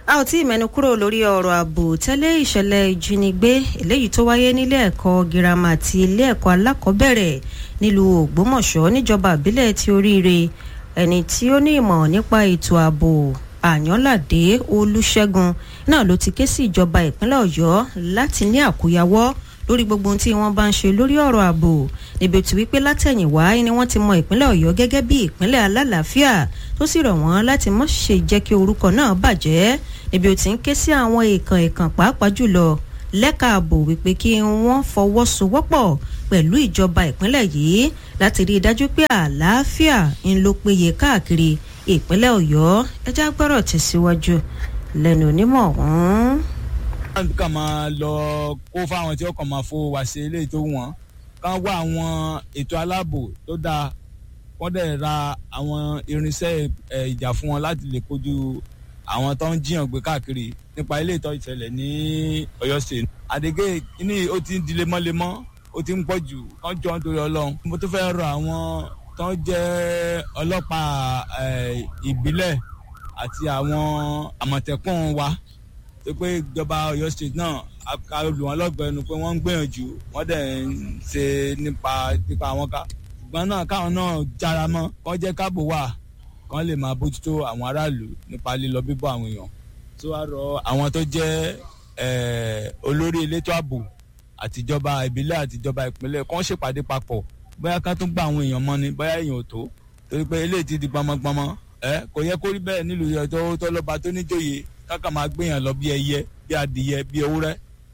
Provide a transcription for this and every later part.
a ò tí ì mẹ́nu kúrò lórí ọ̀rọ̀ ààbò tẹ́lẹ̀ ìṣẹ̀lẹ̀ ìjínigbé eléyìí tó wáyé nílé ẹ̀kọ́ girama àti ilé ẹ̀kọ́ alákọ̀ọ́bẹ̀rẹ̀ nílùú ògbómọ̀ṣọ́ níjọba ìbílẹ̀ ti oríire ẹni tí ó ní ìmọ̀ nípa ètò ààbò àyànládé olùṣègùn náà ló ti ké sí ìjọba ìpínlẹ̀ ọ̀yọ́ láti ní àkóyawọ́ lórí gbogbo ohun tí wọ́n bá ń ṣe lórí ọ̀rọ̀ ààbò níbi tí wípé látẹ̀yìnwá ni wọ́n ti mọ ìpínlẹ̀ ọ̀yọ́ gẹ́gẹ́ bí ìpínlẹ̀ alálàáfíà tó sì rọ̀ wọ́n láti má ṣe jẹ́ kí orúkọ náà bàjẹ́ níbi ó ti ń ké sí àwọn èèkàn èèkàn pàápàá jùlọ lẹ́ka ààbò wípé kí wọ́n fọwọ́sowọ́pọ̀ pẹ̀lú ìjọba ìpínlẹ̀ yìí láti rí i dájú pé àlàáfíà ń ló péye káàkiri ìpínlẹ̀ ọ̀yọ́ ẹjá gbọ́rọ̀ tẹ̀síwájú lẹ́nu onímọ̀ ọ̀hún kàn máa lọ kó fáwọn tí ó kàn máa fowó wá sí eléyìí tó wọ́n kàn wá àwọn ètò aláàbò tó dáa wọ́n dẹ̀ ra àwọn irinṣẹ́ ìjà fún wọn láti lè kojú àwọn tó ń jiyàn gbé káàkiri nípa ilé ìtọ́ ìṣẹ̀lẹ̀ ní ọ̀yọ́ state àdégé ní ó ti ń di lemọ́lemọ́ ó ti ń pọ̀ jù kán jọ nítorí ọlọ́run mo tún fẹ́ rọ àwọn tó ń jẹ́ ọlọ́pàá ìbílẹ̀ àti àwọn àmọ̀tẹ́kùn wa tó pé ìjọba ọ̀yọ́ state náà ká lù wọ́n lọ́gbẹ̀ẹ́ nu pé wọ́n ń gbìyànjú wọ́n dẹ̀ ń ṣe nípa nípa àwọn ká ṣùgbọ́n náà káwọn náà jára mọ́ kọ́ jẹ́ káàbò wà kán lè máa bójútó àwọn aráàlú nípa lílọ bíbọ̀ àwọn èèyàn tó wá rọ àwọn tó jẹ́ olórí elétò ààbò àtijọba ìbílẹ̀ àtijọba ìpínlẹ̀ kán ṣèpàdé papọ̀ bóyá ká tún gba àwọn èèyàn mọ́ ni bóyá èèyàn ò tó torí pé eléyìí ti di gbọmọgbọmọ ẹ kò yẹ kó rí bẹ́ẹ̀ nílùú ìyọjọ́ tó lọ́ba tó níjòyè káka máa gbéyàn lọ bí ẹyẹ bí adìyẹ bí ewúrẹ́.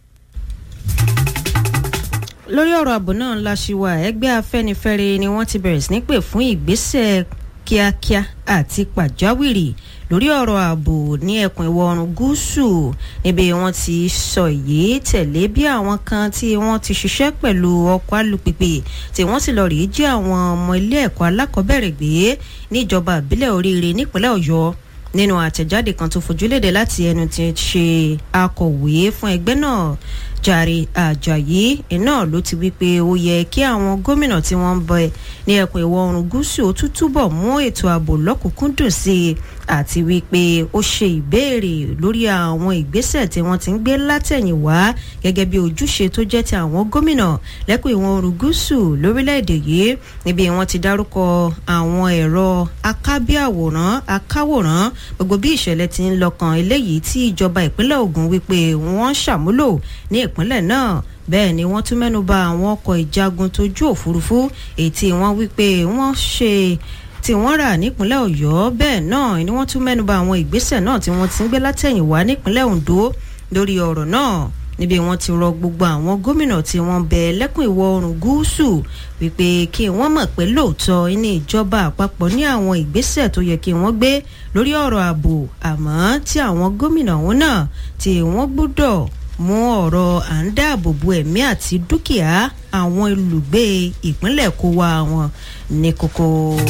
lórí ọ̀rọ̀ ààbò náà la ṣì wà ẹgbẹ́ afẹ́nifẹ́re ni wọ́n ti bẹ̀rẹ̀ sí ní pè fún ìgbésẹ̀ kíákíá àti pàjáwìrì lórí ọ̀rọ̀ ààbò ní ẹkùn ìwọ̀ oòrùn gúúsù níbi wọ́n ti sọ èyí tẹ̀lé bí àwọn kan tí wọ́n ti ṣiṣẹ́ pẹ̀lú ọkọ̀ alùpùpù tí wọ́n sì lọ rí jí àwọn ọmọ ilé ẹ̀kọ́ alákọ̀ọ́bẹ̀rẹ̀ gbé níjọba ìbílẹ̀ oríire nípínlẹ̀ ọ̀yọ́ nínú àtẹ̀jáde kan tó fojúlédè láti ẹnu tí ń ṣe akọ̀wé fún ẹgbẹ́ náà jàre àjàyí iná ló ti wí pé ó yẹ kí àwọn gómìnà tí wọ́n ń bẹ ní ẹkùn ìwọ̀ oòrùn gúúsù ó tún túbọ̀ mú ètò ààbò lọ́kùnkúndùn sí i àti wípé ó ṣe ìbéèrè lórí àwọn ìgbésẹ̀ tí wọ́n ti ń gbé látẹ̀yìnwá gẹ́gẹ́ bí ojúṣe tó jẹ́ ti àwọn gómìnà lẹ́kùn ìwọ̀n oòrùn gúúsù lórílẹ̀‐èdè yìí níbi wọ́n ti dárúkọ àwọn ẹ̀rọ akábíàwòrán akáwòrán gbogbo bí ìṣẹ̀lẹ̀ ti ń lọ́kàn eléyìí tí ìjọba ìpínlẹ̀ Ògùn wípé wọ́n ṣàmúlò ní ìpínlẹ̀ náà bẹ́ẹ̀ ni wọ́n tún mẹ́nuba àwọn ọkọ̀ ìjagun tójú òfurufú èyí tí wọ́n wípé wọ́n ṣe tí wọ́n rà nípínlẹ̀ ọ̀yọ́ bẹ́ẹ̀ náà ni wọ́n tún mẹ́nuba àwọn ìgbésẹ̀ náà tí wọ́n ti ń gbé látẹ̀yìnwá nípínlẹ̀ ondo lórí ọ̀rọ̀ náà níbi wọ́n ti rọ gbogbo àwọn gómìnà tí wọ́n bẹ lẹ́kùn ìwọ̀ oòrùn gúúsù wípé kí wọ́n mọ̀ pé lóòótọ́ ní ìjọba àpapọ̀ ní àwọn ìgbésẹ̀ tó yẹ kí wọ́n gbé lórí ọ̀rọ̀ ààbò àmọ́ tí àwọn gómìnà wọn náà tí wọ́n gbọ́dọ̀ mú ọ̀rọ̀ à ń dáàbò bo ẹ̀mí àti dúkìá àwọn olùgbé ìpínlẹ̀ kó wa wọn ní kókó.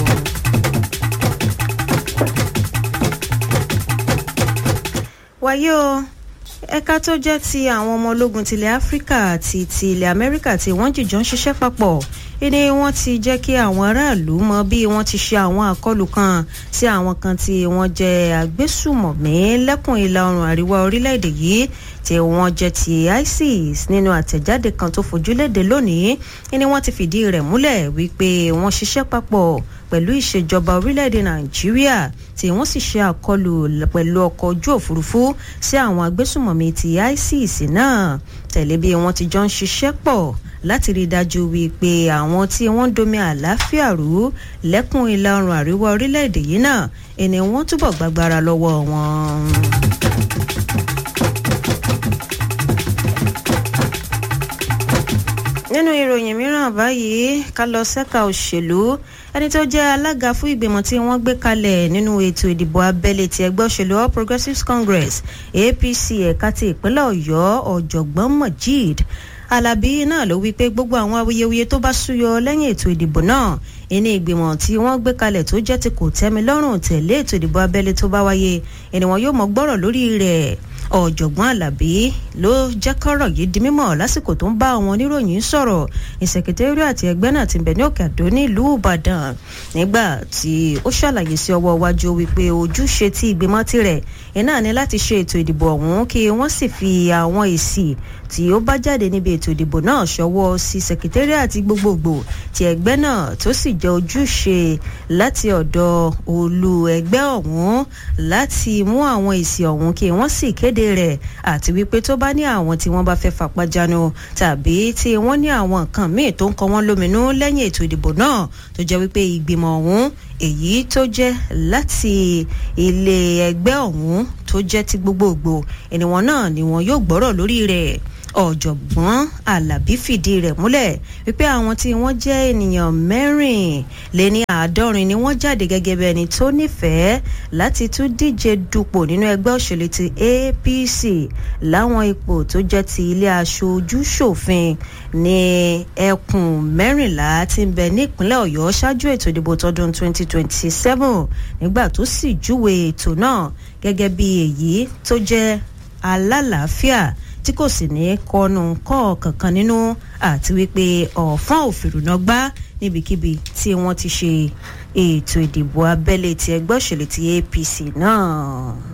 wáyé o ẹ̀ka tó jẹ́ ti àwọn ọmọ ológun tilẹ̀ áfíríkà àti ti ilẹ̀ amẹ́ríkà tí wọ́n jìjọ ń ṣiṣẹ́ papọ̀ ìní wọ́n ti jẹ́ kí àwọn aráàlú mọ bí wọ́n ti ṣe àwọn àkọlù kan sí àwọn kan tí wọ́n jẹ́ agbésùmọ̀mí lẹ́kùn ìlà oòrùn àríwá orílẹ̀-èdè yìí tí wọ́n jẹ́ ti isis nínú àtẹ̀jáde kan tó fojúléde lónìí ìní wọ́n ti fìdí rẹ̀ múlẹ̀ wípé wọ́n ṣiṣẹ́ papọ̀ pẹ̀lú ìṣèjọba orílẹ̀-èdè nàìjíríà tí wọ́n sì ṣe àkọlù pẹ̀lú ọkọ̀ ojú òfurufú sí àwọn agbésùmọ̀mí ti isis náà tẹ̀lé bí wọ́n ti jọ ń ṣiṣẹ́ pọ̀ láti rí i dájú wípé àwọn tí wọ́n ń domi àlàáfíà rú lẹ́kùn ìlà oòrùn àríwá orílẹ̀-èdè yìí náà ẹni wọ́n túbọ̀ gbàgbára lọ́wọ́ wọn. nínú ìròyìn mìíràn báyìí ká lọ sẹ́ka òṣèlú ẹni tó jẹ́ alága fún ìgbìmọ̀ tí wọ́n gbé kalẹ̀ nínú ètò ìdìbò abẹ́lé ti ẹgbẹ́ òṣèlú all progressives congress apc ẹ̀ka ti ìpínlẹ̀ ọ̀yọ́ ọ̀jọ̀gbọ́n mojeed alábí náà ló wí pé gbogbo àwọn awuyewuye tó bá súyọ lẹ́yìn ètò ìdìbò náà ìní ìgbìmọ̀ tí wọ́n gbé kalẹ̀ tó jẹ́ ti kò tẹ́mi lọ́rùn tẹ̀lé ètò ìdìbò abẹ́lé tó bá wáyé ẹni wọn yóò mọ gbọ́rọ̀ lórí rẹ̀ ọ̀jọ̀gbọ́n alábí ló jẹ́ kọ́rọ̀ yìí di mímọ̀ lásìkò tó ń bá àwọn oníròyìn sọ̀rọ̀ ní sẹkẹtẹ́rì àti ẹgbẹ́ náà ti bẹ̀ ní òkè àdó nílùú ìbàdàn nígbà tí ó ṣàlàyé sí ọwọ́ iwájú wípé ojúṣe tí ìgbìmọ̀ tirẹ̀ iná ní láti ṣe ètò ìdìbò ọ̀hún kí wọ́n sì fi àwọn èsì tí ó bá jáde níbi ètò ìdìbò náà ṣọwọ́ sí sẹkẹtẹ́rì àti gbogbogbò ti ẹgbẹ́ náà tó sì jẹ́ ojúṣe láti ọ̀dọ̀ olú ẹgbẹ́ ọ̀hún láti mú àwọn èsì ọ̀hún kí wọ́n sì kéde rẹ̀ àti wípé tó bá ní àwọn tí wọ́n bá fẹ́ fapájánu tàbí tí wọ́n ní àwọn nǹkan míì tó ń kọ wọ́n lóminú lẹ́yìn ètò ìdìbò náà tó jẹ́ wípé ìgbìmọ̀ ọ̀hún èyí tó jẹ́ láti ilé ẹgbẹ́ ọ̀hún tó jẹ́ ti gbogbogbò ènìwọ̀n náà ni wọn yóò gbọ́rọ̀ lórí rẹ̀ ọ̀jọ̀gbọ́n alábí fìdí rẹ̀ múlẹ̀ wípé àwọn tí wọ́n jẹ́ ènìyàn mẹ́rin lé ní àádọ́rin ni wọ́n jáde gẹ́gẹ́ bí ẹni tó nífẹ̀ẹ́ láti tún díje dupò nínú ẹgbẹ́ òṣèlú ti apc láwọn ipò tó jẹ́ ti ilé aṣojú ṣòfin ní ẹkùn mẹ́rìnlá tí ń bẹ nípínlẹ̀ ọ̀yọ́ ṣáájú ètò ìdìbò tọdún 2027 nígbà tó sì júwe ètò náà gẹ́gẹ́ bí èyí tó jẹ́ alálàáfíà tí kò sì ní kọnu kọ́ kankan nínú àti wípé ọ̀fọ́n òfìrùnà gbá níbikíbi tí wọ́n ti ṣe ètò ìdìbò abẹ́lé ti ẹgbẹ́ òṣèlú ti apc náà.